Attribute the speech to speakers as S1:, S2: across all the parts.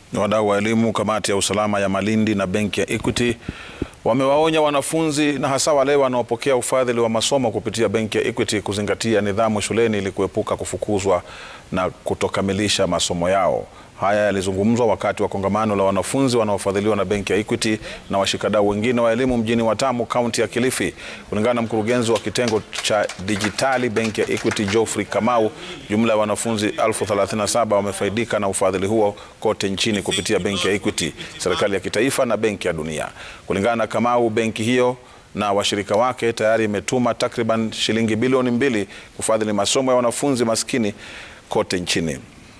S1: Wadau wa elimu, kamati ya usalama ya Malindi na benki ya Equity wamewaonya wanafunzi na hasa wale wanaopokea ufadhili wa masomo kupitia benki ya Equity kuzingatia nidhamu shuleni ili kuepuka kufukuzwa na kutokamilisha masomo yao. Haya yalizungumzwa wakati wa kongamano la wanafunzi wanaofadhiliwa na benki ya Equity na washikadau wengine wa elimu mjini Watamu, kaunti ya Kilifi. Kulingana na mkurugenzi wa kitengo cha dijitali benki ya Equity, Geoffrey Kamau, jumla ya wanafunzi elfu 37 wamefaidika na ufadhili huo kote nchini kupitia benki ya Equity, serikali ya kitaifa na benki ya Dunia. Kulingana na Kamau, benki hiyo na washirika wake tayari imetuma takriban shilingi bilioni mbili kufadhili masomo ya wanafunzi maskini kote nchini.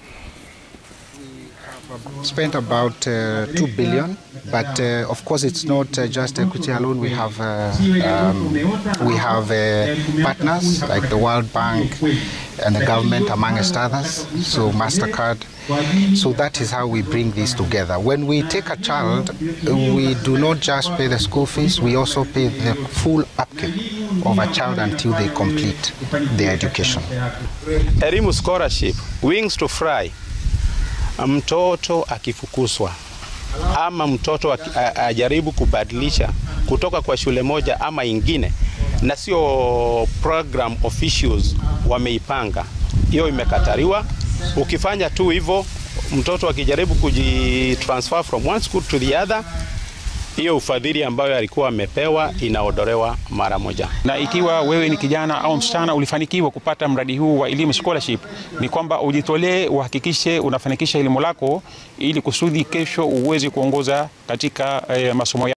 S2: spent about uh, 2 billion but uh, of course it's not uh, just equity alone we have uh, um, we have uh, partners like the world bank and the government amongst others so mastercard so that is how we bring this together when we take a child we do not just pay the school fees we also pay the full upkeep of a child until they complete their education
S3: Elimu scholarship wings to fly mtoto akifukuzwa ama mtoto aki- a- ajaribu kubadilisha kutoka kwa shule moja ama ingine, na sio program officials wameipanga, hiyo imekataliwa. Ukifanya tu hivyo, mtoto akijaribu kujitransfer from one school to the other, hiyo ufadhili ambayo alikuwa amepewa inaondolewa mara moja.
S4: na ikiwa wewe ni kijana au msichana ulifanikiwa kupata mradi huu wa elimu scholarship, ni kwamba ujitolee, uhakikishe unafanikisha elimu lako ili kusudi kesho uweze kuongoza katika eh, masomo